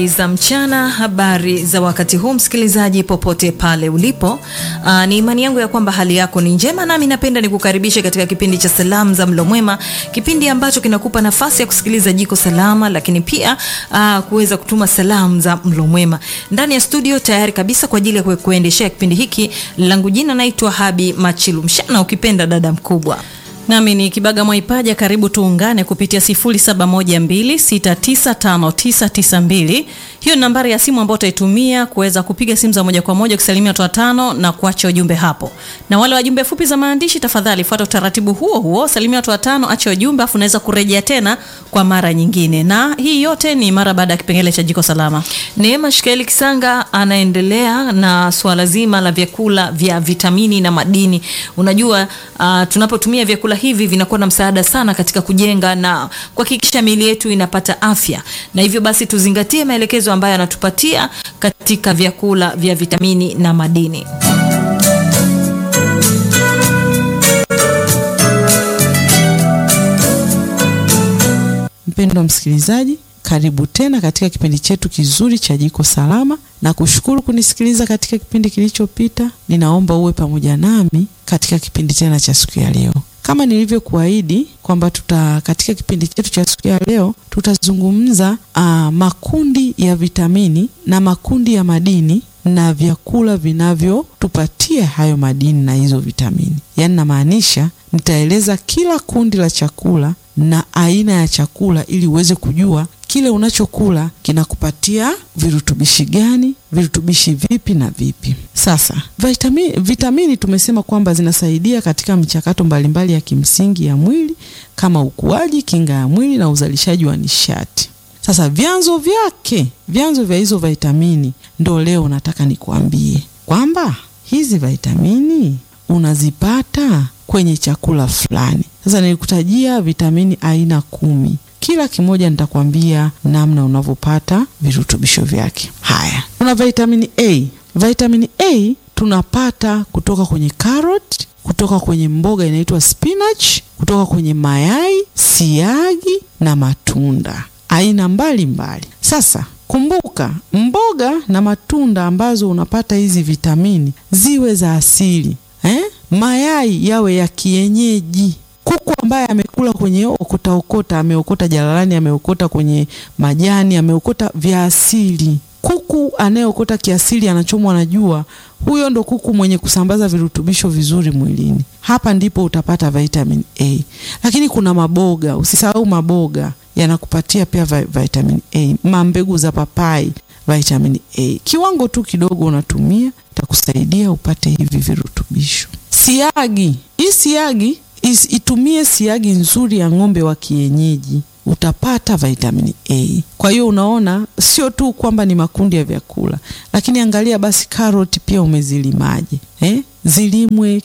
za mchana, habari za wakati huu, msikilizaji popote pale ulipo. Aa, ni imani yangu ya kwamba hali yako ni njema, nami napenda nikukaribishe katika kipindi cha salamu za mlo mwema, kipindi ambacho kinakupa nafasi ya kusikiliza jiko salama, lakini pia aa, kuweza kutuma salamu za mlo mwema. Ndani ya studio tayari kabisa kwa ajili ya kuendeshea kipindi hiki, langu jina naitwa Habi Machilu Mshana, ukipenda dada mkubwa nami ni Kibaga Mwaipaja. Karibu tuungane kupitia 0712695992. Hiyo ni nambari ya simu ambayo utaitumia kuweza kupiga simu za moja kwa moja, kusalimia watu watano na kuacha ujumbe hapo. Na wale wajumbe fupi za maandishi, tafadhali fuata utaratibu huo huo, salimia watu watano, acha ujumbe, afu unaweza kurejea tena kwa mara nyingine. Na hii yote ni mara baada ya kipengele cha jiko salama. Neema Shikaeli Kisanga anaendelea na swala zima la vyakula vya vitamini na madini. Unajua uh, tunapotumia vyakula hivi vinakuwa na msaada sana katika kujenga na kuhakikisha miili yetu inapata afya, na hivyo basi tuzingatie maelekezo ambayo anatupatia katika vyakula vya vitamini na madini. Mpendwa msikilizaji, karibu tena katika kipindi chetu kizuri cha jiko salama, na kushukuru kunisikiliza katika kipindi kilichopita. Ninaomba uwe pamoja nami katika kipindi tena cha siku ya leo kama nilivyokuahidi kwamba tuta katika kipindi chetu cha siku ya leo tutazungumza uh, makundi ya vitamini na makundi ya madini na vyakula vinavyotupatia hayo madini na hizo vitamini. Yaani namaanisha nitaeleza kila kundi la chakula na aina ya chakula ili uweze kujua kile unachokula kinakupatia virutubishi gani, virutubishi vipi na vipi. Sasa vitamini, vitamini tumesema kwamba zinasaidia katika michakato mbalimbali ya kimsingi ya mwili kama ukuaji, kinga ya mwili na uzalishaji wa nishati. Sasa vyanzo vyake, vyanzo vya hizo vitamini ndo leo nataka nikuambie kwamba hizi vitamini unazipata kwenye chakula fulani. Sasa nilikutajia vitamini aina kumi kila kimoja nitakwambia namna unavyopata virutubisho vyake. Haya, tuna vitamini A. Vitamini A tunapata kutoka kwenye carrot, kutoka kwenye mboga inaitwa spinach, kutoka kwenye mayai, siagi na matunda aina mbalimbali mbali. Sasa kumbuka, mboga na matunda ambazo unapata hizi vitamini ziwe za asili eh? Mayai yawe ya kienyeji kuku ambaye amekula kwenye okota okota, ameokota jalalani, ameokota kwenye majani, ameokota vya asili. Kuku anayeokota kiasili, anachomwa na jua, huyo ndo kuku mwenye kusambaza virutubisho vizuri mwilini. Hapa ndipo utapata vitamin A. Lakini kuna maboga, usisahau maboga yanakupatia pia vitamin A. Mambegu za papai, vitamin A, kiwango tu kidogo unatumia, itakusaidia upate hivi virutubisho. Siagi, hii siagi Is, itumie siagi nzuri ya ng'ombe wa kienyeji utapata vitamini A. Kwa hiyo unaona, sio tu kwamba ni makundi ya vyakula, lakini angalia basi karoti pia umezilimaje eh? Zilimwe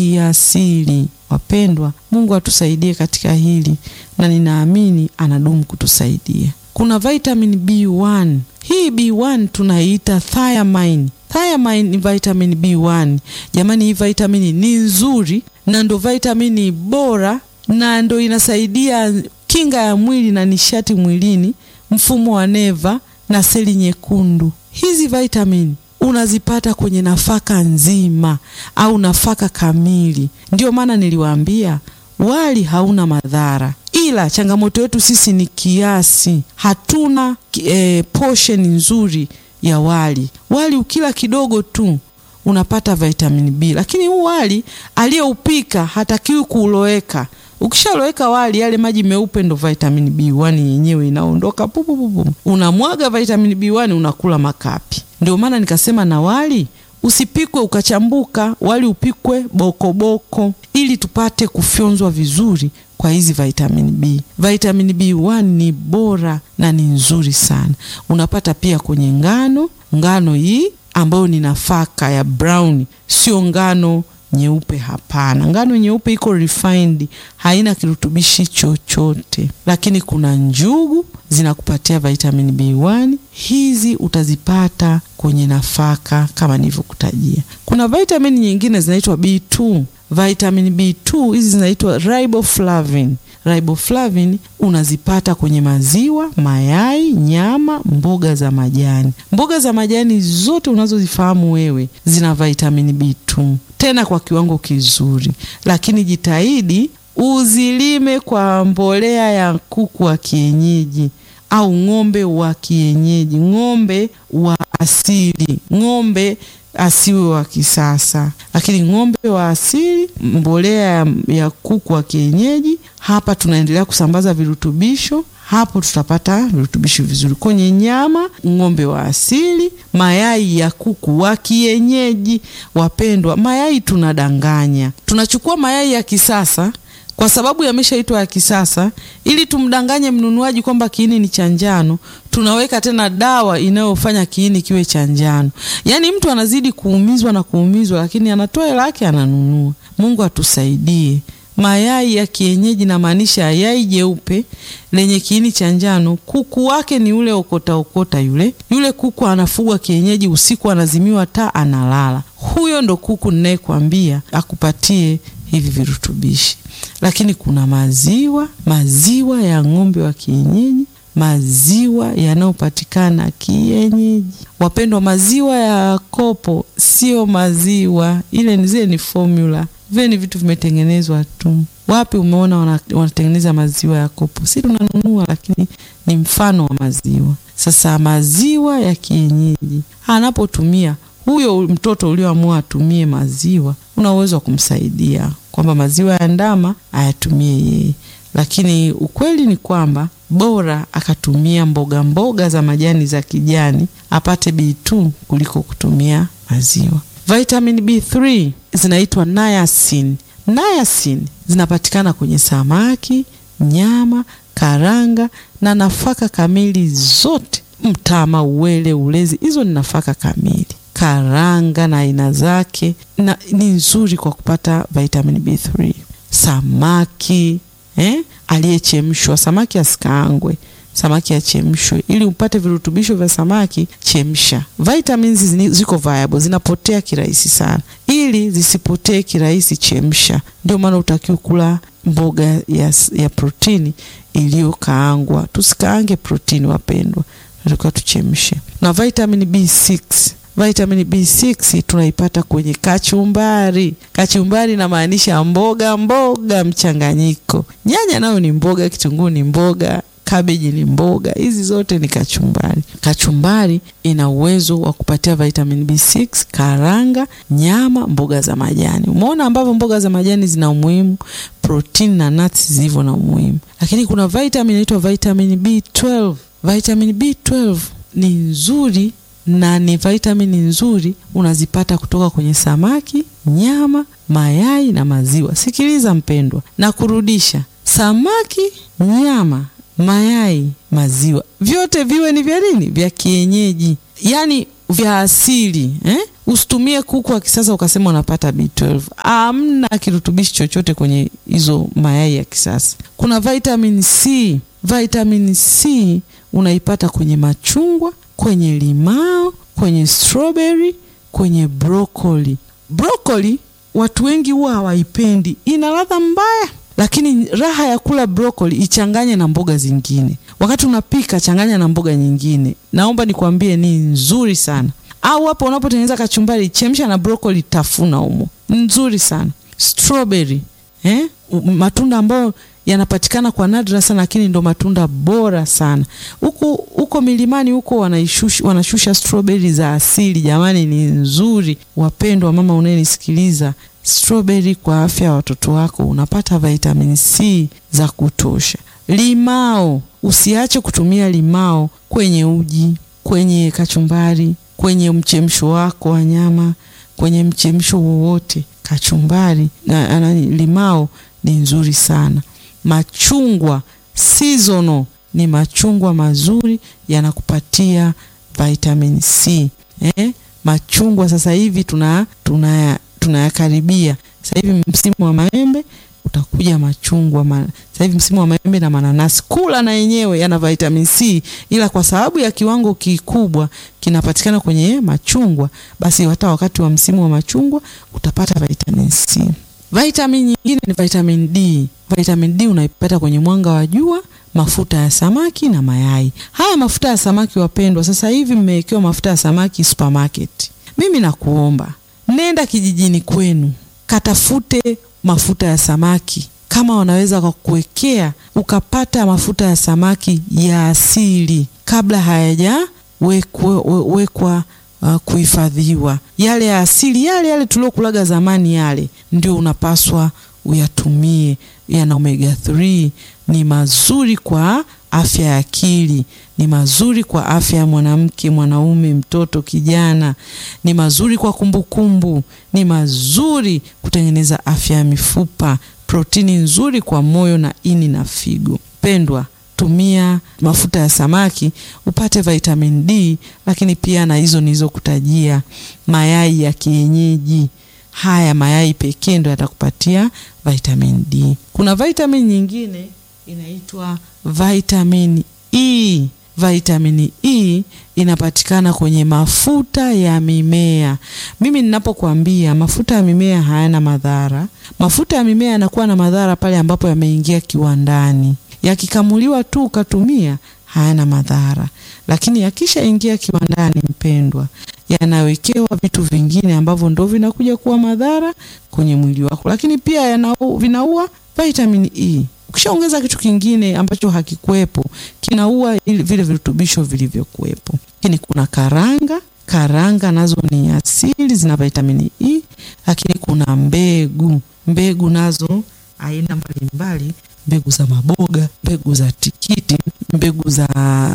kiasili. Wapendwa, Mungu atusaidie katika hili na ninaamini anadumu kutusaidia. Kuna vitamin B1. Hii B1 tunaiita thiamine. Thiamine ni vitamin B1. Jamani, hii vitamini ni nzuri na ndo vitamini bora na ndo inasaidia kinga ya mwili na nishati mwilini, mfumo wa neva na seli nyekundu. Hizi vitamini unazipata kwenye nafaka nzima au nafaka kamili. Ndio maana niliwaambia wali hauna madhara, ila changamoto yetu sisi ni kiasi. Hatuna e, portion nzuri ya wali. Wali ukila kidogo tu unapata vitamini B, lakini huu wali aliyeupika hatakiwi kuuloweka. Ukishaloweka wali, yale maji meupe ndo vitamini B1 yenyewe inaondoka pupupupu, unamwaga vitamini B1 unakula makapi. Ndio maana nikasema na wali usipikwe ukachambuka, wali upikwe bokoboko ili tupate kufyonzwa vizuri kwa hizi vitamini B. Vitamini B1 ni bora na ni nzuri sana, unapata pia kwenye ngano. Ngano hii ambayo ni nafaka ya brown, sio ngano nyeupe. Hapana, ngano nyeupe iko refined, haina kirutubishi chochote. Lakini kuna njugu zinakupatia vitamini B1, hizi utazipata kwenye nafaka kama nilivyokutajia. Kuna vitamini nyingine zinaitwa B2. vitamin B2 hizi zinaitwa riboflavin. Riboflavin unazipata kwenye maziwa, mayai, nyama, mboga za majani. Mboga za majani zote unazozifahamu wewe zina vitamin B2 tena kwa kiwango kizuri, lakini jitahidi uzilime kwa mbolea ya kuku wa kienyeji au ng'ombe wa kienyeji, ng'ombe wa asili, ng'ombe asiwe wa kisasa, lakini ng'ombe wa asili, mbolea ya, ya kuku wa kienyeji. Hapa tunaendelea kusambaza virutubisho, hapo tutapata virutubisho vizuri kwenye nyama, ng'ombe wa asili, mayai ya kuku wa kienyeji. Wapendwa, mayai tunadanganya, tunachukua mayai ya kisasa kwa sababu yameshaitwa ya kisasa, ili tumdanganye mnunuaji kwamba kiini ni cha njano, tunaweka tena dawa inayofanya kiini kiwe cha njano. Yaani mtu anazidi kuumizwa na kuumizwa, lakini anatoa hela yake ananunua. Mungu atusaidie. Mayai ya kienyeji namaanisha yai jeupe lenye kiini cha njano. Kuku wake ni ule okota okota, yule yule kuku anafugwa kienyeji, usiku anazimiwa taa, analala. Huyo ndo kuku ninayekwambia akupatie hivi virutubishi. Lakini kuna maziwa, maziwa ya ng'ombe wa kienyeji, maziwa yanayopatikana kienyeji. Wapendwa, maziwa ya kopo sio maziwa, ile zile ni formula, vile ni vitu vimetengenezwa tu. Wapi umeona wana, wanatengeneza maziwa ya kopo? Si tunanunua, lakini ni mfano wa maziwa. Sasa maziwa ya kienyeji anapotumia huyo mtoto ulioamua atumie maziwa, una uwezo wa kumsaidia kwamba maziwa ya ndama ayatumie yeye, lakini ukweli ni kwamba bora akatumia mboga mboga za majani za kijani apate B2 kuliko kutumia maziwa. Vitamin B3 zinaitwa niacin. Niacin zinapatikana kwenye samaki, nyama, karanga na nafaka kamili zote, mtama, uwele, ulezi, hizo ni nafaka kamili karanga na aina zake na ni nzuri kwa kupata vitamin B3. Samaki eh, aliyechemshwa, samaki asikaangwe, samaki achemshwe ili upate virutubisho vya samaki. Chemsha. Vitamins ziko viable, zinapotea kirahisi sana. Ili zisipotee kirahisi, chemsha. Ndio maana utakiwa kula mboga ya, ya protini iliyokaangwa. Tusikaange protini, wapendwa, tunatakiwa tuchemshe. Na vitamin B6 Vitamin B6 tunaipata kwenye kachumbari. Kachumbari inamaanisha mboga mboga mchanganyiko. Nyanya nayo ni mboga, kitunguu ni mboga, kabeji ni mboga, hizi zote ni kachumbari. Kachumbari ina uwezo wa kupatia vitamin B6, karanga, nyama, mboga za majani. Umeona ambavyo mboga za majani zina umuhimu, protini na nuts zilivyo na umuhimu. Lakini kuna vitamin inaitwa vitamin B12. Vitamin B12 ni nzuri na ni vitamini nzuri unazipata kutoka kwenye samaki, nyama, mayai na maziwa. Sikiliza mpendwa, na kurudisha samaki, nyama, mayai, maziwa, vyote viwe ni vya nini? Vya kienyeji, yaani vya asili eh? Usitumie kuku wa kisasa ukasema unapata B12. Hamna kirutubishi chochote kwenye hizo mayai ya kisasa. Kuna vitamin C. Vitamin C unaipata kwenye machungwa kwenye limao, kwenye strawberry, kwenye brokoli. Brokoli watu wengi huwa hawaipendi, ina ladha mbaya, lakini raha ya kula brokoli ichanganye na mboga zingine. Wakati unapika, changanya na mboga nyingine, naomba nikwambie ni nzuri sana. Au hapo unapotengeneza kachumbari, chemsha na brokoli, tafuna humo, nzuri sana. Strawberry eh? matunda ambayo yanapatikana kwa nadra sana, lakini ndo matunda bora sana. Huko huko milimani huko wanaishusha, wanashusha strawberry za asili. Jamani, ni nzuri. Wapendwa mama unayenisikiliza, strawberry kwa afya ya watoto wako, unapata vitamin C za kutosha. Limao, usiache kutumia limao kwenye uji, kwenye kachumbari, kwenye mchemsho wako wa nyama, kwenye mchemsho wowote, kachumbari na, na limao ni nzuri sana. Machungwa seasonal ni machungwa mazuri, yanakupatia vitamin C eh? Machungwa sasa hivi tuna tunayakaribia, sasa hivi msimu wa maembe utakuja machungwa ma, sasa hivi msimu wa maembe na mananasi, kula na yenyewe yana vitamin C, ila kwa sababu ya kiwango kikubwa kinapatikana kwenye machungwa, basi hata wakati wa msimu wa machungwa utapata vitamin C. Vitamin nyingine ni vitamin D. Vitamin D unaipata kwenye mwanga wa jua, mafuta ya samaki na mayai. Haya mafuta ya samaki wapendwa, sasa hivi mmewekewa mafuta ya samaki supermarket. Mimi nakuomba nenda kijijini kwenu, katafute mafuta ya samaki kama wanaweza kukuwekea ukapata mafuta ya samaki ya asili kabla hayajawekwa uh, kuhifadhiwa. Yale ya asili yale yale tuliokulaga zamani, yale ndio unapaswa uyatumie. Yana omega 3 ni mazuri kwa afya ya akili, ni mazuri kwa afya ya mwanamke, mwanaume, mtoto, kijana, ni mazuri kwa kumbukumbu kumbu, ni mazuri kutengeneza afya ya mifupa, protini nzuri kwa moyo na ini na figo. Pendwa, tumia mafuta ya samaki upate vitamin D, lakini pia na hizo nilizokutajia, mayai ya kienyeji. Haya mayai pekee ndo yatakupatia vitamin D. Kuna vitamin nyingine inaitwa vitamin E. Vitamin E inapatikana kwenye mafuta ya mimea. Mimi ninapokuambia mafuta ya mimea hayana madhara, mafuta ya mimea yanakuwa na madhara pale ambapo yameingia kiwandani. Yakikamuliwa tu ukatumia hayana madhara, lakini yakishaingia kiwandani, mpendwa, yanawekewa vitu vingine ambavyo ndo vinakuja kuwa madhara kwenye mwili wako, lakini pia yanau, vinaua vitamin E. Ukishaongeza kitu kingine ambacho hakikuwepo kinaua vile virutubisho vilivyokuwepo. Lakini kuna karanga, karanga nazo ni asili, zina vitamini E, lakini kuna mbegu, mbegu nazo aina mbalimbali, mbegu za maboga, mbegu za tikiti, mbegu za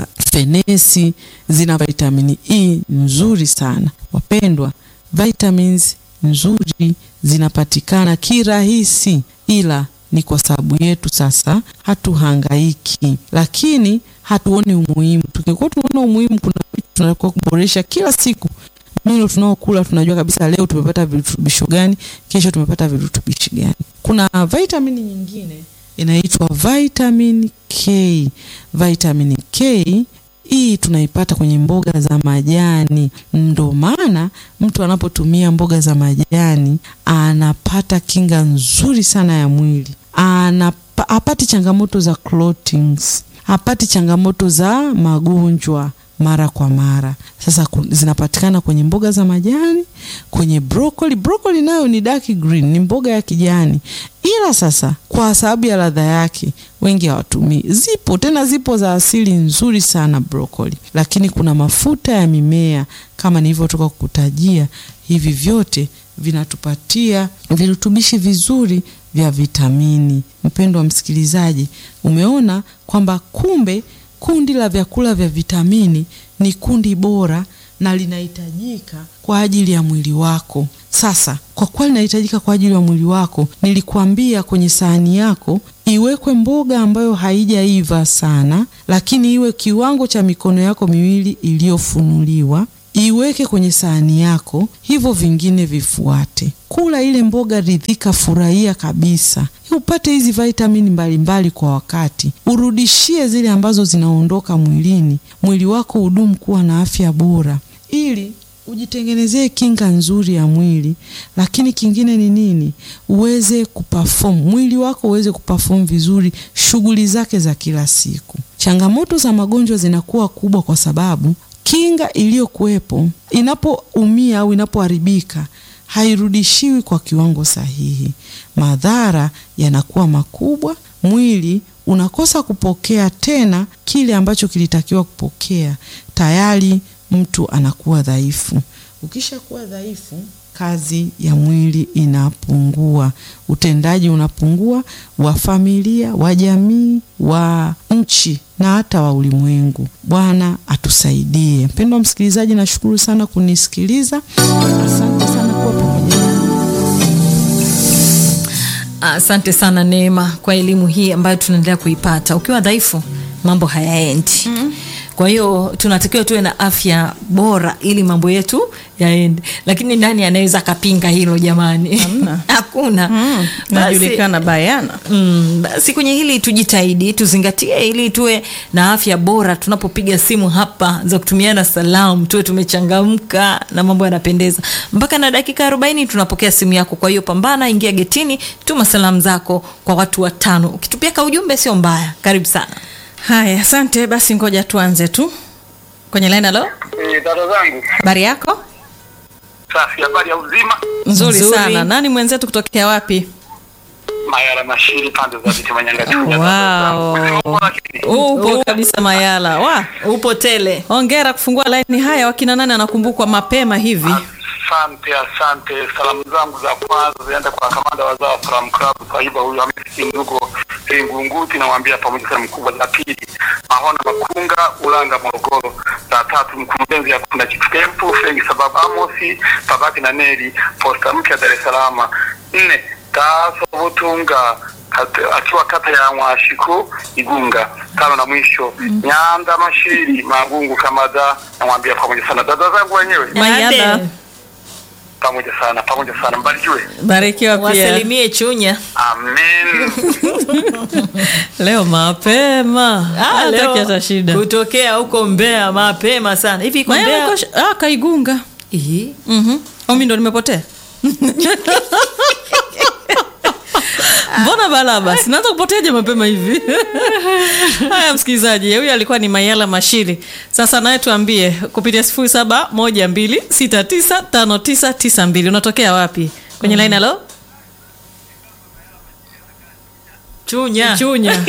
fenesi zina vitamini E nzuri sana. Wapendwa, vitamins nzuri zinapatikana kirahisi, ila ni kwa sababu yetu sasa hatuhangaiki, lakini hatuoni umuhimu. Tukikuwa tunaona umuhimu, kuna vitu tunatakiwa kuboresha kila siku. Milo tunaokula tunajua kabisa leo tumepata virutubisho gani, kesho tumepata virutubishi gani. Kuna vitamini nyingine inaitwa vitamin K. Vitamin K hii tunaipata kwenye mboga za majani. Ndo maana mtu anapotumia mboga za majani anapata kinga nzuri sana ya mwili, anapa, hapati changamoto za clotings, hapati changamoto za magonjwa mara kwa mara. Sasa zinapatikana kwenye mboga za majani, kwenye broccoli. Broccoli nayo ni dark green, ni mboga ya kijani, ila sasa kwa sababu ya ladha yake wengi hawatumii. Zipo tena, zipo za asili nzuri sana broccoli, lakini kuna mafuta ya mimea kama nilivyotoka kukutajia. Hivi vyote vinatupatia virutubishi vizuri vya vitamini. Mpendwa msikilizaji, umeona kwamba kumbe kundi la vyakula vya vitamini ni kundi bora na linahitajika kwa ajili ya mwili wako. Sasa kwa kuwa linahitajika kwa ajili ya mwili wako, nilikuambia kwenye sahani yako iwekwe mboga ambayo haijaiva sana, lakini iwe kiwango cha mikono yako miwili iliyofunuliwa. Iweke kwenye sahani yako, hivyo vingine vifuate. Kula ile mboga, ridhika, furahia kabisa, upate hizi vitamini mbalimbali kwa wakati, urudishie zile ambazo zinaondoka mwilini, mwili wako udumu kuwa na afya bora, ili ujitengenezee kinga nzuri ya mwili. Lakini kingine ni nini? Uweze kuperform, mwili wako uweze kuperform vizuri shughuli zake za kila siku. Changamoto za magonjwa zinakuwa kubwa kwa sababu kinga iliyokuwepo inapoumia au inapoharibika hairudishiwi kwa kiwango sahihi. Madhara yanakuwa makubwa, mwili unakosa kupokea tena kile ambacho kilitakiwa kupokea. Tayari mtu anakuwa dhaifu. Ukishakuwa dhaifu, kazi ya mwili inapungua, utendaji unapungua, wa familia, wa jamii, wa nchi na hata wa ulimwengu. Bwana atusaidie. Mpendwa msikilizaji, nashukuru sana kunisikiliza. Asante sana kuwa pamoja nami. Asante sana Neema kwa elimu hii ambayo tunaendelea kuipata. Ukiwa dhaifu, mambo hayaendi. mm-hmm. Kwa hiyo tunatakiwa tuwe na afya bora ili mambo yetu yaende, lakini nani anaweza akapinga hilo jamani? Hamna. Hakuna. hakuna Mm, Basi- najulikana bayana. Mm, basi kwenye hili tujitahidi tuzingatie ili tuwe na afya bora tunapopiga simu hapa za kutumiana salamu tuwe tumechangamka na mambo yanapendeza mpaka na dakika 40 tunapokea simu yako kwa hiyo pambana ingia getini tuma salamu zako kwa watu watano ukitupia ka ujumbe sio mbaya karibu sana Haya, asante. Basi ngoja tuanze tu kwenye line. Halo, Eh, dada zangu habari yako? safi, habari ya uzima. Nzuri, Nzuri. sana. Nani mwenzetu kutokea wapi? Mayara Mashiri, pande za viti Manyanga Wow. Upo kabisa Mayala. Wa, upo tele hongera kufungua line. Haya, wakina nani anakumbukwa mapema hivi? Asante, asante. Salamu zangu za kwanza ziende kwa kamanda wa Zao Salam Club Sahiba, huyu Hamisi Ndugo Ngunguti, namwambia pamoja sana mkubwa. Za pili Mahona Makunga Ulanga Morogoro. Za tatu mkurugenzi ya kuna Chief Camp Frengi sababu Amosi Babati na Neli posta mpya Dar es Salaam. Nne Taso Butunga kat- akiwa kata ya Mwashiku Igunga. Tano na mwisho Nyanda Mashiri Magungu Kamada, namwambia pamoja sana dada zangu wenyewe Mayala. Ade, pamoja sana pamoja sana mbarikiwe Barikiwa pia. wasalimie chunya amen Leo mapema. Ah, Hataki leo hata shida. kutokea huko mbea mapema sana hivi iko Mayala mbea yuko sh- ah, kaigunga. Ih, Mhm. Au mimi ndo nimepotea? Mbona bala basi naanza kupoteaje mapema hivi? Haya, msikilizaji, huyu alikuwa ni Mayala Mashiri. Sasa naye tuambie kupitia sifuri saba moja mbili sita tisa tano tisa tisa mbili unatokea wapi kwenye line? Halo, chunya Chunya.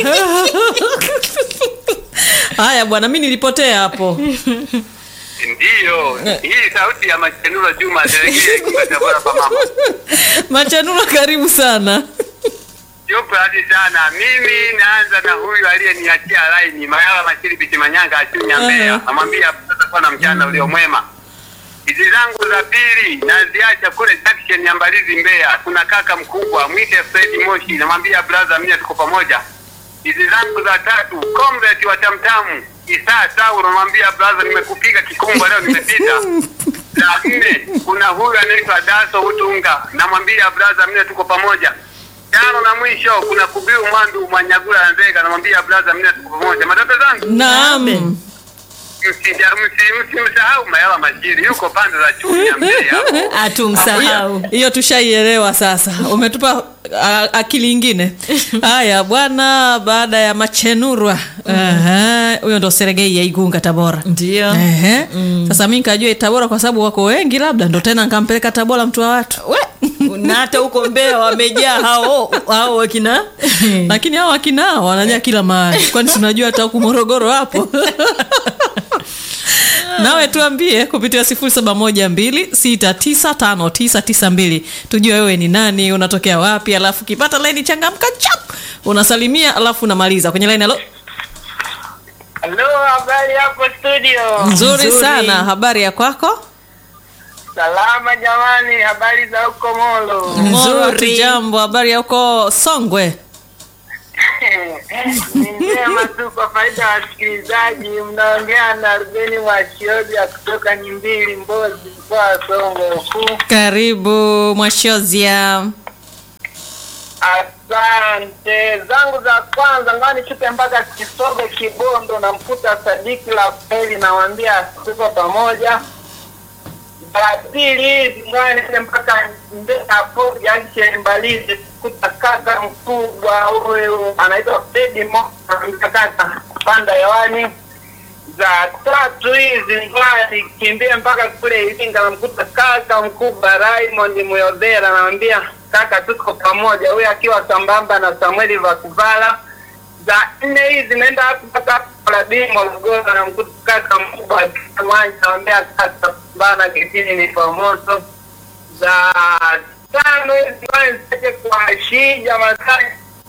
Haya bwana, mi nilipotea hapo. ndiyo hii sauti ya machenura juma delegea ikiwa tabora pa mama Machanura, karibu sana. yupo hadi sana mimi naanza na huyu aliyeniachia laini mayala mashiri bitimanyanga achunya mbea Aha. namwambia tutakuwa na mchana ulio mwema hizi zangu za pili naziacha kule junction ya mbalizi mbeya kuna kaka mkubwa mwite fredi moshi namwambia braza mia tuko pamoja hizi zangu za tatu comrade wa tamtamu isaa sauro namwambia braza nimekupiga kikumba leo nimepita za nne kuna huyu anaitwa daso utunga namwambia braza mia tuko pamoja tano na mwisho kuna kubiu mwandu mwanyagula na nzega namwambia braza mia tuko pamoja matata zangu Naam. Msija- msi- msimsahau mayala mashiri yuko pande za chunya mbele hapo atumsahau hiyo tushaielewa sasa umetupa a, akili ingine haya bwana baada ya machenurwa Aha, huyo ndo seregei ya igunga tabora ndio Ehe. sasa mi nkajua tabora kwa sababu wako wengi labda ndo tena nkampeleka tabora mtu wa watu we na hata huko mbea wamejaa hao hao wakina lakini hao wakinao wanajaa kila mahali kwani tunajua hata huku morogoro hapo nawe tuambie kupitia sifuri saba moja mbili sita tisa tano tisa tisa mbili tujue wewe ni nani unatokea wapi alafu ukipata laini changamka chap unasalimia alafu unamaliza kwenye laini halo halo habari hapo studio nzuri, Nzuri. sana habari ya kwako salama jamani habari za huko molo Nzuri. jambo habari ya huko songwe ni njema tu kwa faida ya wasikilizaji mnaongea na rubeni mwashioja kutoka nyimbili mbozi mkoa wa songwe huku karibu mwashozia Asante zangu za kwanza, ngoja nichupe mpaka Kisogo Kibondo, namkuta Sadiki la Feli, namwambia tuko pamoja. Za pili hizi ngoja niende mpaka Mbeya Ford Junction Mbalizi, kuta kaka mkubwa huyu anaitwa Fredi Mo, namwambia kaka panda hewani. Za tatu hizi ngoja nikimbie mpaka kule Iringa, namkuta kaka mkubwa Raymond Muyodhera, namwambia kaka tuko pamoja, huyu akiwa sambamba na Samueli Vakuvala. Za nne hizi naenda hapo mpaka Paladini Morogoro, namkuta kaka mkubwa Mwanja, namwambia kaka bana, kitini ni pamoto. Za tano hizi ngoja nisache kwa Shija Masai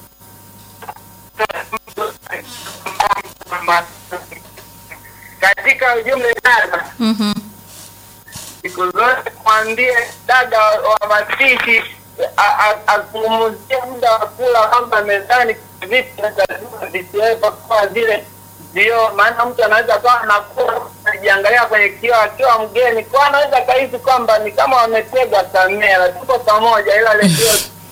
katika ujumla dada siku zote mwambie dada wa- wa mapishi a- a- azungumzie muda wa kula kwamba mezani vitu lazima visiwepo kama vile vioo, maana mtu anaweza kawa anakula anajiangalia kwenye kioo akiwa mgeni, kwa anaweza kahisi kwamba ni kama wametega kamera. Tuko pamoja, ila redio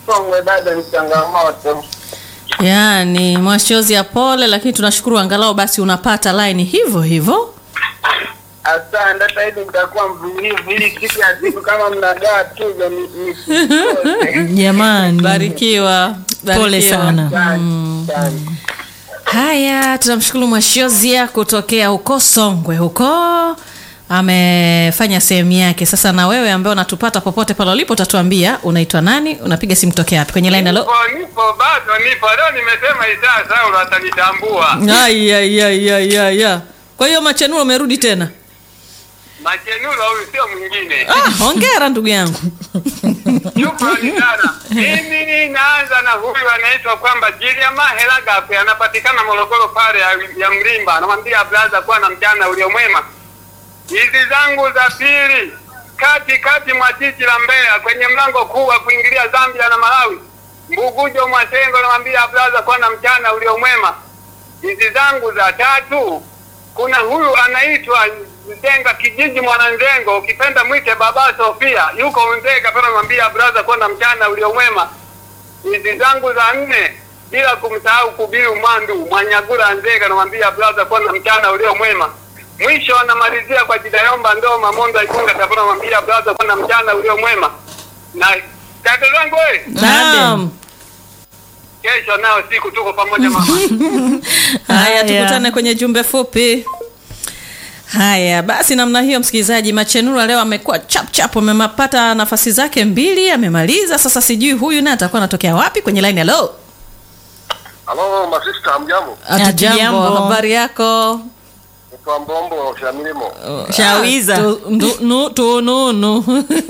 Songwe bado ni changamoto. Yaani mwashozi ya pole, lakini tunashukuru angalau basi unapata line hivyo hivyo. Asante, hata hivi nitakuwa mvumilivu ili siku ya siku kama mnagawa tuzo ni- nisikose. Jamani, Barikiwa, pole barikiwa. sana. Asante, asante. Haya, tunamshukuru Mwashozia kutokea huko Songwe huko amefanya sehemu yake. Sasa na wewe ambaye unatupata popote pale ulipo, utatuambia unaitwa nani, unapiga simu tokea wapi kwenye line. Halo, Nipo, nipo bado nipo. Leo nimesema Isaa Saulo atanitambua. Ai, ai, ai, ai, ai, ai. Kwa hiyo Machenulo umerudi tena? Machenulo huyu sio mwingine. Ah, hongera ndugu yangu. Shukrani sana. Mimi naanza na huyu anaitwa kwamba Jiliama Helagape anapatikana Morogoro pale ya, ya Mlimba. Anamwambia blaza kuwa na mchana uliomwema. Hizi zangu za pili kati kati mwa jiji la Mbeya kwenye mlango kuu wa kuingilia Zambia na Malawi. Mbugujo Mwasengo anamwambia blaza kuwa na mchana uliomwema. Hizi zangu za tatu kuna huyu anaitwa Nzenga kijiji Mwananzengo, ukipenda mwite baba Sofia, yuko Nzega pale, namwambia brother, kuwa na mchana uliomwema. Hizi zangu za nne, bila kumsahau Kubiru Mwandu Mwanyagura Nzega, namwambia brother, kuwa na mchana uliomwema. Mwisho anamalizia kwa Jidayomba Ndoma Mondo Ikunga Tabora, namwambia brother, kuwa na mchana uliomwema. Na kaka zangu we, Naam. kesho nao siku tuko pamoja mama. Haya, Haya. tukutane kwenye jumbe fupi. Haya basi, namna hiyo, msikilizaji, Machenura leo amekuwa chap chap, amepata nafasi zake mbili, amemaliza. Sasa sijui huyu naye atakuwa anatokea wapi kwenye line. Hello, Halo masista, hamjambo? hatujambo, Hatujambo. habari yako? Kwa Mbombo cha milimo. Shawiza. Tu- ndu- nu- tununu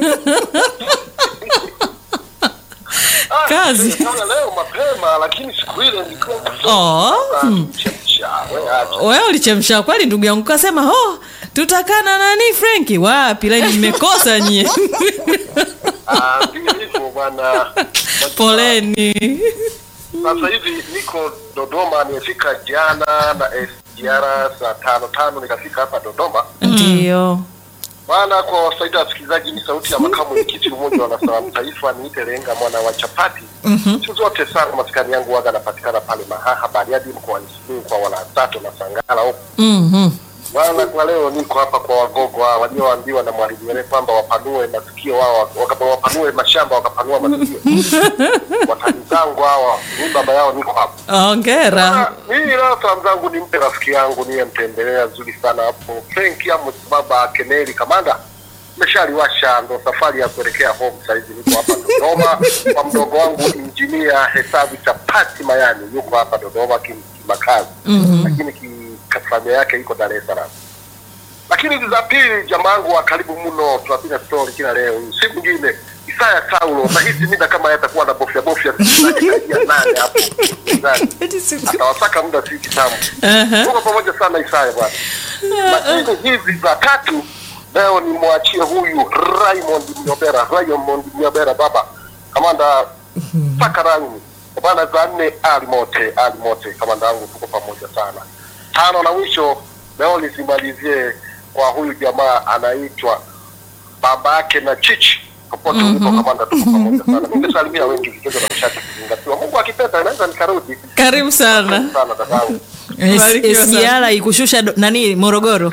Kazi. Kama leo mapema lakini siku ile nilikuwa Oh, kuchemsha. Wewe acha. wewe ulichemsha kweli ndugu yangu, kasema oh, tutakana nani Frenki? Wapi laini nimekosa nyie. Ah, ndio hivyo bwana. Poleni. Sasa hivi niko Dodoma, nimefika jana na SGR saa tano tano nikafika hapa Dodoma. Ndio. Bwana, kwa wasaidia wasikilizaji, ni sauti ya makamu mwenyekiti Umoja wa Wanasalamu Taifa, niite Lenga mwana wa chapati. Siku zote sana maskani yangu waga anapatikana pale Mahaha Bariadi mkoani Simiyu kwa Walasato na Sangala huko. Mhm. Bwana, kwa leo niko hapa kwa wagogo hawa walioambiwa na mwalimu Nyerere kwamba wapanue masikio wao, waka- wapanue mashamba wakapanua masikio. Watani zangu hawa, mi baba yao niko hapa. Hongera. Ah, Mimi leo salamu zangu nimpe rafiki yangu niyemtembelea zuri sana hapo Frenki Amos baba Keneli Kamanda meshaliwasha ndo safari ya kuelekea home saizi niko hapa Dodoma kwa mdogo wangu injinia hesabu chapati Mayani yuko hapa Dodoma kim- kimakazi lakini ki- familia yake iko Dar es Salaam lakini hizi za pili jamaa wangu wa karibu mno tunapiga story kila leo siku nyingine Isaya Saulo nahisi mida kama yatakuwa na bofya bofya karibia nane hapo ndani atawasaka muda si kitamu tuko pamoja sana Isaya bwana lakini hizi za tatu leo nimwachie huyu Raymond Mnyobera Raymond Mnyobera baba kamanda paka rangi bwana za nne alimote alimote kamanda wangu tuko pamoja sana tano na mwisho leo nisimalizie kwa huyu jamaa anaitwa baba yake na chichi popote ulipo kamanda tuko pamoja sana nimesalimia wengi vigezo na mshati kuzingatiwa mungu akipenda naweza nikarudi Karibu sana. sana dadangu Barikiwa sana. SGR ikushusha do- nani Morogoro.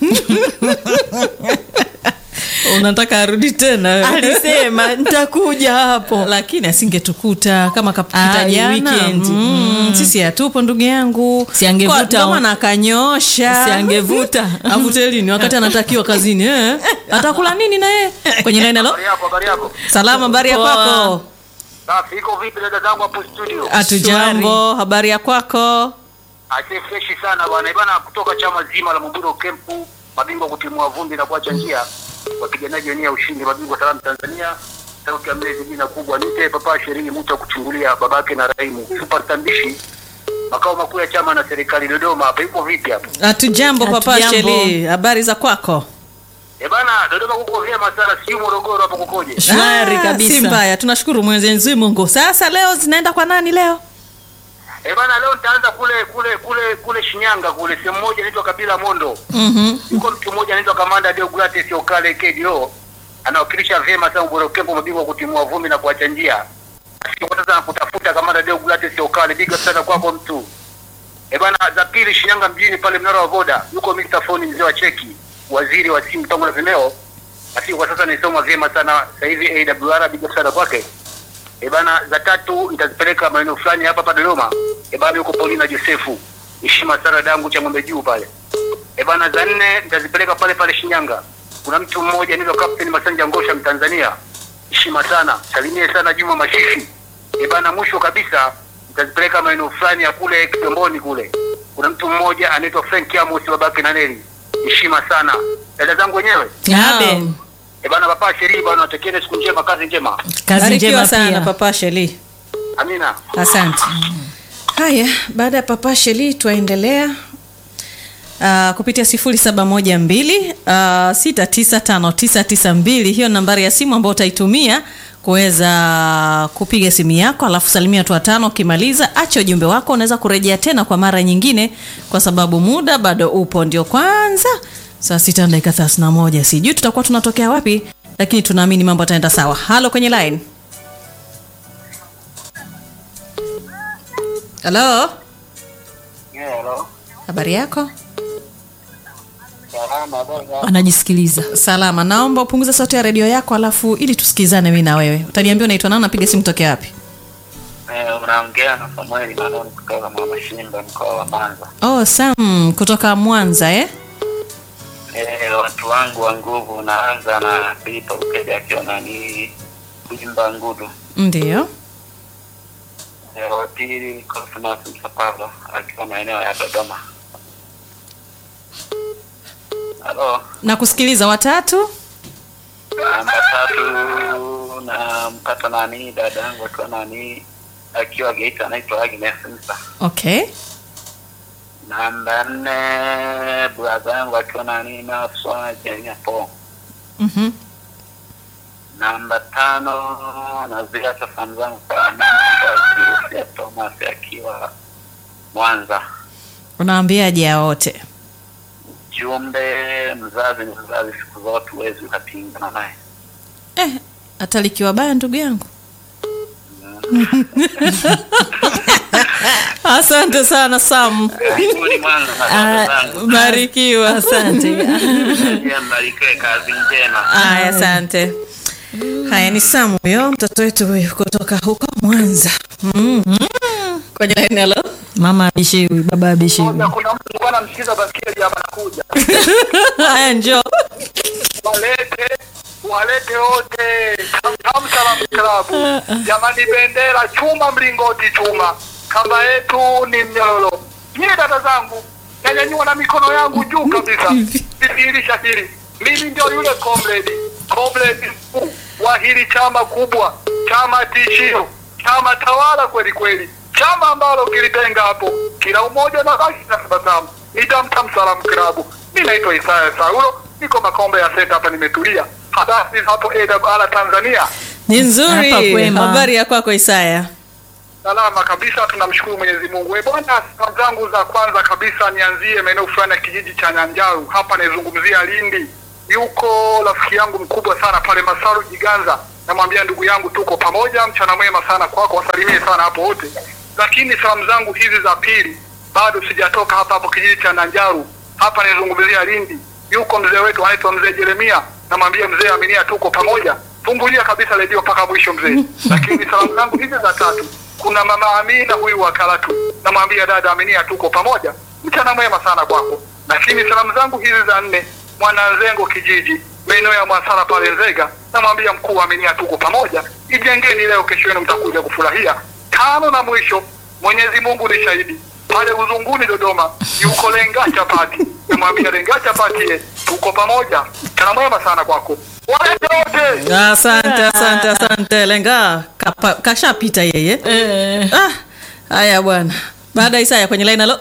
Unataka arudi tena wewe? Alisema nitakuja hapo. lakini asingetukuta kama kapita Ah, jana weekend. mm, sisi hatupo ndugu yangu Si angevuta Kwa- ndio maana akanyosha Si angevuta. avute lini wakati anatakiwa kazini eh? atakula nini na yeye kwenye nine halo habari yako habari yako salama habari ya Poa. kwako safi iko vipi dada zangu hapo studio hatujambo habari ya kwako Aise freshi sana bwana bwana, kutoka chama zima la Muburo Kempu, mabingwa kutimua vumbi na kuacha njia, wapiganaji wenyewe ushindi, mabingwa salamu Tanzania, sauti ya mlezi jina kubwa, nite papa sherini mtu wa kuchungulia babake na Raimu, super tambishi, makao makuu ya chama na serikali Dodoma. Hapa ipo vipi hapo? hatujambo papa Hatujambo. sheli habari za kwako Eh bana, Dodoma kuko vyema sana, sio Morogoro hapo kukoje? Shwari Ah, kabisa. si mbaya tunashukuru mwenyezi mungu sasa leo zinaenda kwa nani leo Eh bana, leo nitaanza kule kule kule kule Shinyanga kule, sehemu moja inaitwa Kabila Mondo. Mhm. yuko mtu mmoja anaitwa Kamanda Deogratis Okale KDO anawakilisha vyema sana Ubora Kempo, mabingwa wa kutimua vumbi na kuacha njia. kwa sasa nakutafuta kama radio Gulati sio kale. Big up sana kwako mtu. Eh bana, za pili Shinyanga mjini pale mnara wa Voda. Yuko Mr. Phone mzee wa cheki, waziri wa simu tangu na vimeo. Basi kwa sasa nisoma vyema sana sasa hivi AWR big up sana kwake. Eh bana, za tatu nitazipeleka maeneo fulani hapa hapa Dodoma. Eh bana, yuko Paulina Josefu. Heshima sana dangu cha ng'ombe juu pale. Eh bana, za nne nitazipeleka pale pale Shinyanga. Kuna mtu mmoja anaitwa Captain Masanja Ngosha Mtanzania. Heshima sana. Salimie sana Juma Mashishi. Eh bana, mwisho kabisa nitazipeleka maeneo fulani ya kule Kigamboni kule. Kuna mtu mmoja anaitwa Frank Amos babake na Neli. Heshima sana. Dada zangu wenyewe. Abe. Eh bana, papa Sheri bana, watakieni siku njema, kazi njema. Kazi Barikiwa njema sana pia. Papa Sheli. Amina. Asante. Haya, baada ya Papa Sheli twaendelea Uh, kupitia 0712 uh, 695992 hiyo nambari ya simu ambayo utaitumia kuweza kupiga simu yako, alafu salimia watu watano. Ukimaliza acha ujumbe wako, unaweza kurejea tena kwa mara nyingine, kwa sababu muda bado upo. Ndio kwanza saa sita na dakika 31, sijui tutakuwa tunatokea wapi, lakini tunaamini mambo yataenda sawa. Halo kwenye line. Halo, Yeah, hello. habari yako? Salama bwana. Anajisikiliza. Salama, naomba upunguze sauti ya redio yako alafu ili tusikizane mimi na wewe. Utaniambia unaitwa nani, napiga simu tokea wapi? Eh, unaongea na Samueli Manoni kutoka Mama Shimba mkoa wa Mwanza. Oh, Sam kutoka Mwanza eh? Eh, watu wangu wa nguvu naanza na Filipo Ukede akiwa nani kuimba ngudu. Ndio. Eh, wa pili Cosmas Msapalo akiwa maeneo ya Dodoma. Halo, Nakusikiliza watatu. namba tatu na mpata nani dada yangu akiwa nani akiwa Geita anaitwa Agnes Msa. Okay. Namba nne brother yangu akiwa nani Naswa Jenyapo. Mhm. Namba tano naziacha famu zangu kwa mama ya Thomas akiwa Mwanza. Unawaambiaje hao wote? Jumbe, mzazi ni mzazi, siku zote huwezi ukapingana naye. Eh, hata likiwa baya ndugu yangu. Asante sana Sam. Karibuni Mwanza na dada zangu. Barikiwa. Asante. Pia mbarikiwe, kazi njema. Haya, asante. Haya ni Sam huyo mtoto wetu huyo kutoka huko Mwanza. Mm. Kwenye line hello. Mama abishiwi, baba abishiwi. Kuna mtu alikuwa anamsikiza basikeli hapa nakuja. Haya njoo. walete walete wote Tam Salam Klabu jamani, bendera chuma, mlingoti chuma, kamba yetu ni mnyororo. Nyie dada zangu, nanyanyua na mikono yangu juu kabisa, kudhihirisha hili, mimi ndio yule comrade comrade mkuu wa hili chama kubwa, chama tishio, chama tawala kweli kweli, chama ambalo kilitenga hapo kila umoja na baki na tabasamu. Ni Tam Tam Salam Klabu. Mimi naitwa Isaya Saulo, niko Makombe ya Senta hapa, nimetulia. Habari hapo AWR Tanzania, Ni nzuri. Hapa kwema. Habari ya kwako Isaya? salama kabisa, tunamshukuru Mwenyezi Mungu. Eh bwana, salamu zangu za kwanza kabisa nianzie maeneo fulani ya kijiji cha Nyanjaru, hapa naizungumzia Lindi. Yuko rafiki yangu mkubwa sana pale Masaru Jiganza, namwambia ndugu yangu, tuko pamoja, mchana mwema sana kwako, wasalimie sana hapo wote. Lakini salamu zangu hizi za pili bado sijatoka hapa hapo kijiji cha Nanjaru, hapa naizungumzia Lindi. Yuko mzee wetu anaitwa mzee Jeremia, namwambia mzee, aminia, tuko pamoja, fungulia kabisa redio mpaka mwisho mzee. Lakini salamu zangu hizi za tatu, kuna mama Amina huyu wa Karatu, namwambia dada, aminia, tuko pamoja, mchana mwema sana kwako. Lakini salamu zangu hizi za nne, mwananzengo kijiji maeneo ya Mwasara pale Nzega, namwambia mkuu, aminia, tuko pamoja, ijengeni leo, kesho yenu mtakuja kufurahia. Tano na mwisho, Mwenyezi Mungu ni shahidi pale Uzunguni Dodoma, yuko Lenga Chapati, namwambia Lenga Chapati, ye, tuko pamoja, mchana mwema sana kwako, walete wote. Asante, asante, asante. Lenga kapa- kashapita yeye. Ah, haya bwana. Baada ya Isaya kwenye line halo.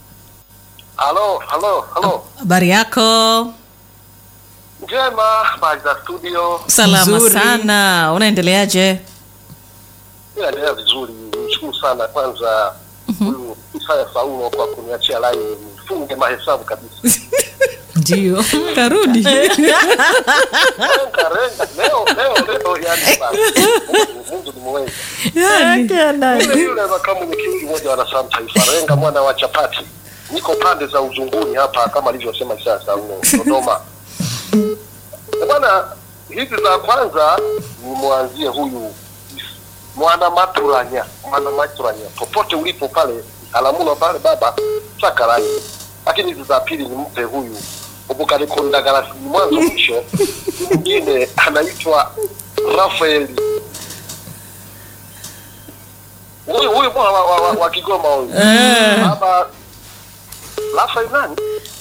Halo, halo, halo, Habari yako? njema, habari za studio, Salama Nzuri. sana. Unaendeleaje? inaendelea vizuri, nishukuru sana kwanza huyu Isaya Saulo kwa kuniachia line nifunge mahesabu kabisa. Ndio. Karudi. Renga, renga, leo leo leo, yani Mungu- Mungu ni mweza. Yule yule makamu mwenyekiti mmoja wa Nasamu Taifa, Renga mwana wa chapati, niko pande za uzunguni hapa kama alivyosema sasa huko Dodoma. Eh, Bwana, hizi za kwanza nimwanzie huyu mwana maturanya, mwana maturanya, popote ulipo pale Alamulo pale baba sakarai. Lakini hizi za pili nimpe huyu Obukarekondagara mwanzo mwisho. Mwingine anaitwa Rafaeli huyu huyu bwana wa, wa, wa, wa Kigoma huyu baba Rafael nani?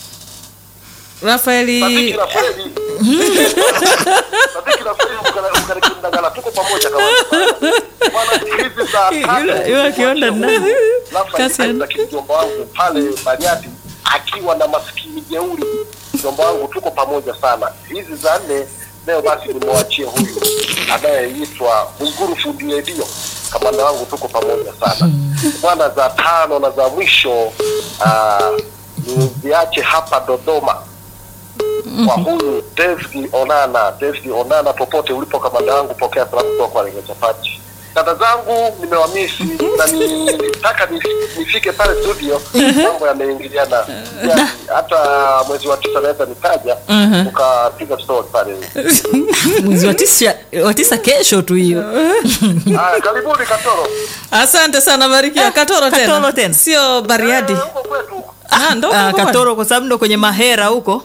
Sadiki Rafaeli Rafaeli. Sadiki Rafaeli Mkana- Mkarekondagara tuko pamoja kama bwana hizi za Yule- yule akionda nani? Kasi ya- Rafael kijomba wangu pale Bariadi akiwa na maskini jeuri mjomba wangu tuko pamoja sana. Hizi za nne leo basi nimwachie huyu anayeitwa Mwiguru fundi redio kamanda wangu tuko pamoja sana bwana. Za tano na za mwisho ah, niziache hapa Dodoma kwa huyu David Onana. David Onana, popote ulipo kamanda wangu, pokea salamu kutoka kwa Lenga Chapati. Dada zangu nimewamisi na nilitaka nif- nifike pale studio, mambo yameingiliana. Yani, hata mwezi wa tisa naweza nikaja ukapiga story pale. mwezi wa tisa, wa tisa kesho tu hiyo Haya, karibuni Katoro. asante sana barikiwa katoro tena Katoro tena. sio bariadi Eh, huko kwetu ah, ndo Ah, huko katoro kwa sababu ndo kwenye mahera huko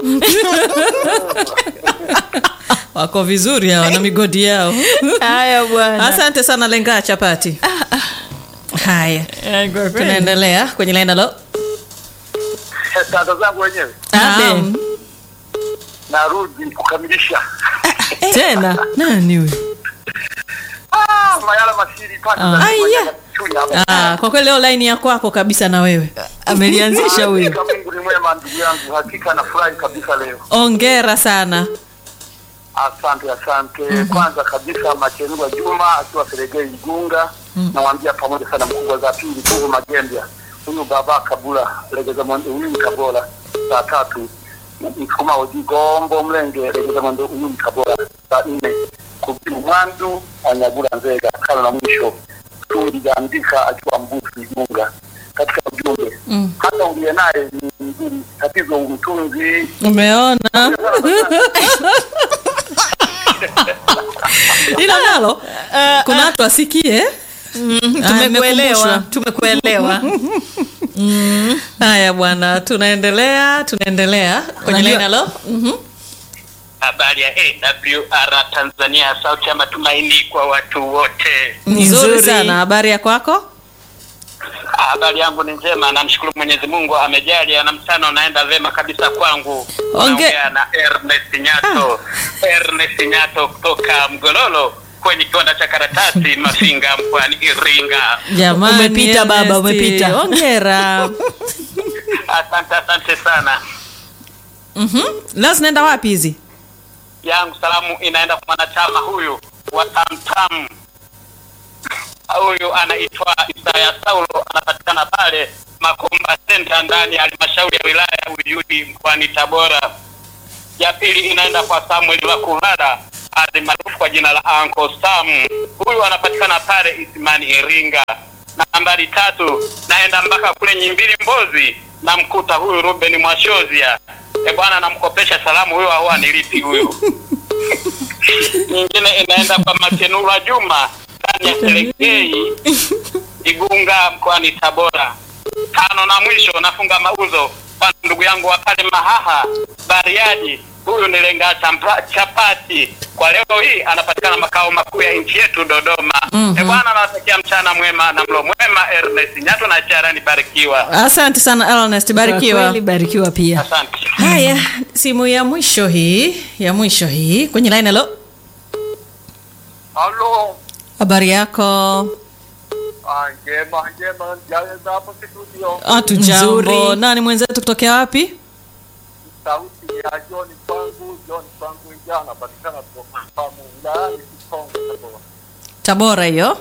wako vizuri hao na migodi yao haya bwana asante sana lengaa chapati haya tunaendelea kwenye laina lo dada zangu wenyewe Naam. narudi kukamilisha tena nani huyu Ah, mayala masiri pande za Ah. Kenya, Chunya hapa. ah, kwa kweli leo laini ya kwako kabisa na wewe amelianzisha huyu Hakika Mungu ni mwema ndugu yangu, hakika nafurahi kabisa leo. ongera sana Asante, asante. Kwanza kabisa Machenua Juma akiwa Seregei Igunga, namwambia pamoja sana mkubwa. Za pili Kuvu Magembya, huyu baba Kabula Legeza Mwende, huyu ni Kabola. Saa tatu Msukuma Oji Gombo Mlenge Legeza Mwende, huyu ni Kabola. Saa nne Kubiru Mwandu Anyagula Nzega. Kano na mwisho Tundi Gandika akiwa Mbusi Igunga. Katika ujumbe hata uliye naye ni mzuri, tatizo umtunzi umeona ila nalo kuna watu asikie tumekuelewa tumekuelewa haya bwana tunaendelea tunaendelea kwenye Unajua- laina lo Mhm. Habari ya AWR Tanzania, sauti ya matumaini kwa watu wote. nzuri Nzuri. sana habari ya kwako Habari yangu ni njema, namshukuru Mwenyezi Mungu amejalia, na mchana unaenda vema kabisa kwangu. Onge- Naongea na Ernest Nyato, Ernest Nyato kutoka Mgololo kwenye kiwanda cha karatasi Mafinga mkoani Iringa. jamani Umepita baba, Ernest. umepita. ongera Asante, asante sana. Mhm. leo zinaenda wapi hizi yangu salamu inaenda kwa mwanachama huyu wa Tamtam. Huyu anaitwa Isaya Saulo, anapatikana pale Makomba Center ndani ya halmashauri ya wilaya ya Uyui mkoani Tabora. Ya pili inaenda kwa Samuel Makulala maarufu kwa jina la Uncle Sam. Huyu anapatikana pale Isimani Iringa. Na nambari tatu naenda mpaka kule Nyimbili Mbozi, namkuta huyu Ruben Mwashozia. E bwana, namkopesha salamu huyu, au anilipi huyu. Nyingine inaenda kwa Makenura Juma ndani ya Serengei Igunga mkoani Tabora. Tano na mwisho nafunga mauzo kwa ndugu yangu wa pale Mahaha Bariadi, huyu ni Lenga Champa- Chapati. Kwa leo hii anapatikana makao makuu ya nchi yetu Dodoma. Mm-hmm. E bwana, nawatakia mchana mwema na mlo mwema. Ernest Nyato na Charani barikiwa, asante sana Ernest Kwa barikiwa kweli barikiwa pia asante. haya simu ya mwisho hii ya mwisho hii kwenye line halo Halo, habari yako ah, njema njema, jaza hapo studio. hatu jambo Nzuri. nani mwenzetu kutokea wapi Sauti ya John Kwangu, John Kwangu ija anapatikana kutoka Famu wilayani Kikongo Tabora. tabora hiyo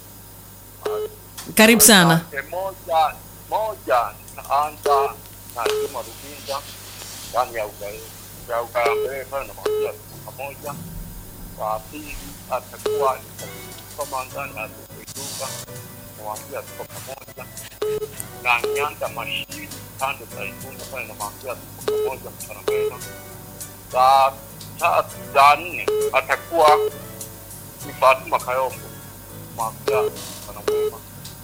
karibu sana Asante. Moja moja naanza na Juma Ruginga ndani ya Uga- ya Ugarambele pale na mawasia pamoja. Wa pili atakuwa ni kama ndani ya Igunga, namwambia tuko pamoja. Na Nyanda Mashiri pande za Igunga pale, namwambia tuko pamoja, mchana mwema. Za tatu za nne atakuwa ni Fatuma Kayombo, namwambia mchana mwema.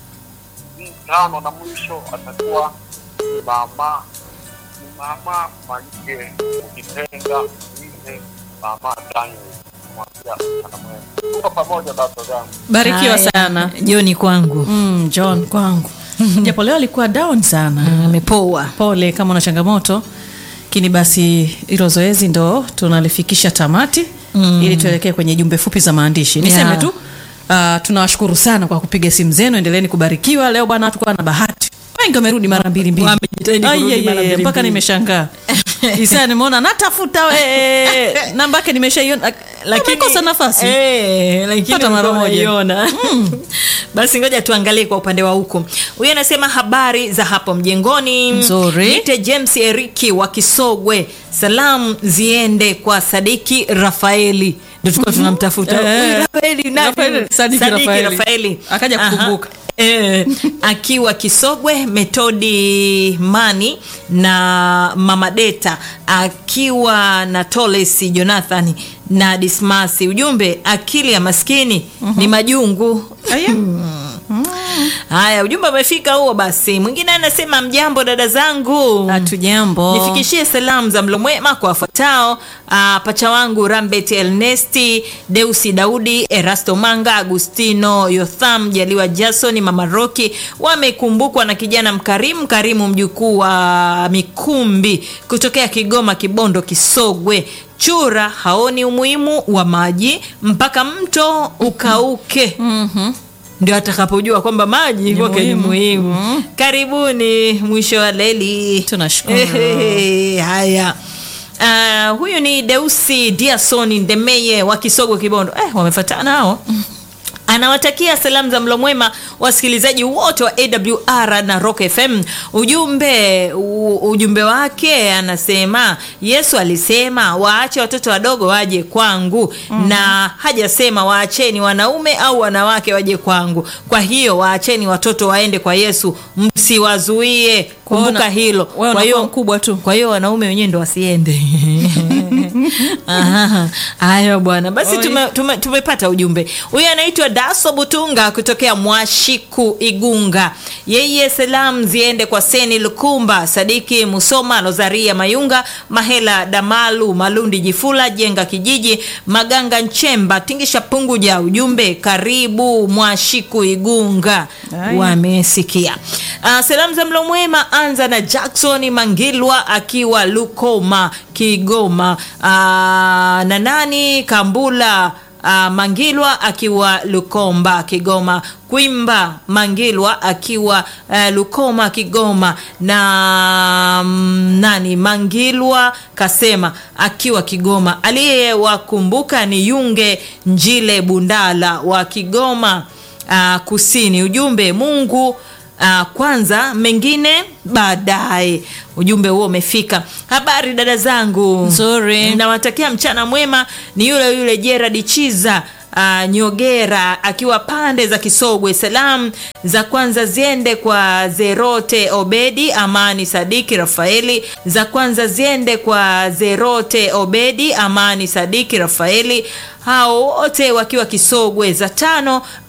Tano na mwisho atakuwa ni mama ni mama Manike ukipenda mine mama Daniel namwambia mchana mwema. Tuko pamoja dada zangu. barikiwa Haya, sana Joni kwangu mm, john kwangu japo leo alikuwa down sana amepoa. pole kama una changamoto lakini basi hilo zoezi ndo tunalifikisha tamati mm. ili tuelekee kwenye jumbe fupi za maandishi niseme Yeah. tu uh, tunawashukuru sana kwa kupiga simu zenu endeleeni kubarikiwa leo bwana tukuwa na bahati wengi wamerudi mara mbili mbili Wamejitahidi Ai, kurudi ai, mara ai, mbili mpaka mbili. nimeshangaa isa nimeona natafuta we namba yake nimeshaiona lakini kosa nafasi Eh, lakini Pata mara ulikuwa moja. unaiona. basi ngoja tuangalie kwa upande wa huku huyu anasema habari za hapo mjengoni Nzuri. nite james eriki wa kisogwe salamu ziende kwa sadiki rafaeli ndo tulikuwa tunamtafuta Eh. Huyu Rafaeli nani? Rafaeli, Sadiki Rafaeli. Rafaeli. Akaja Aha. kukumbuka. Eh, akiwa Kisogwe, Metodi Mani na Mama Deta akiwa na Toles Jonathan na Dismasi. Ujumbe, akili ya maskini ni majungu. Aya. Haya, ujumbe umefika huo. Basi mwingine anasema mjambo dada zangu, hatujambo nifikishie salamu za mlo mwema kwa wafuatao: ah, pacha wangu Rambet Elnesti, Deusi Daudi, Erasto Manga, Agustino Yotham, Jaliwa Jason, Mama Roki wamekumbukwa na kijana mkarimu Karimu, mjukuu wa Mikumbi kutokea Kigoma, Kibondo, Kisogwe. Chura haoni umuhimu wa maji mpaka mto ukauke ndio atakapojua kwamba maji kwake ni muhimu. Karibuni mwisho wa leli. Tunashukuru. Ehe, Haya. Uh, huyu ni Deusi Diasoni Ndemeye wa Kisogo Kibondo. Eh, wamefatana hao. Anawatakia salamu za mlo mwema wasikilizaji wote wa AWR na Rock FM. Ujumbe u, ujumbe wake anasema Yesu alisema waache watoto wadogo waje kwangu na hajasema waacheni wanaume au wanawake waje kwangu. Kwa hiyo waacheni watoto waende kwa Yesu, msiwazuie. Kumbuka Kuona- hilo. wewe Kwa hiyo unakuwa mkubwa tu. kwa hiyo wanaume wenyewe ndo wasiende. Aha. Haya bwana, basi Oi. tume, tume, tumepata ujumbe. Huyu anaitwa Daso Butunga kutokea Mwashiku Igunga. Yeye salamu ziende kwa Seni Lukumba, Sadiki Musoma, Rosaria Mayunga, Mahela Damalu, Malundi Jifula, Jenga Kijiji, Maganga Nchemba, Tingisha Punguja. Ujumbe karibu Mwashiku Igunga. Haya. Wamesikia. Uh, salamu za mlo mwema anza na Jackson Mangilwa akiwa Lukoma Kigoma. Uh, na nani Kambula uh, Mangilwa akiwa Lukomba Kigoma. Kwimba Mangilwa akiwa uh, Lukoma Kigoma na mm, nani Mangilwa kasema akiwa Kigoma. Aliyewakumbuka ni Yunge Njile Bundala wa Kigoma uh, Kusini. Ujumbe Mungu Uh, kwanza mengine baadaye. Ujumbe huo umefika. Habari dada zangu, Nzuri. nawatakia mchana mwema. Ni yule yule Gerard Chiza uh, Nyogera akiwa pande za Kisogwe. Salamu za kwanza ziende kwa Zerote Obedi, Amani Sadiki Rafaeli. Za kwanza ziende kwa Zerote Obedi, Amani Sadiki Rafaeli, hao wote wakiwa Kisogwe. Za tano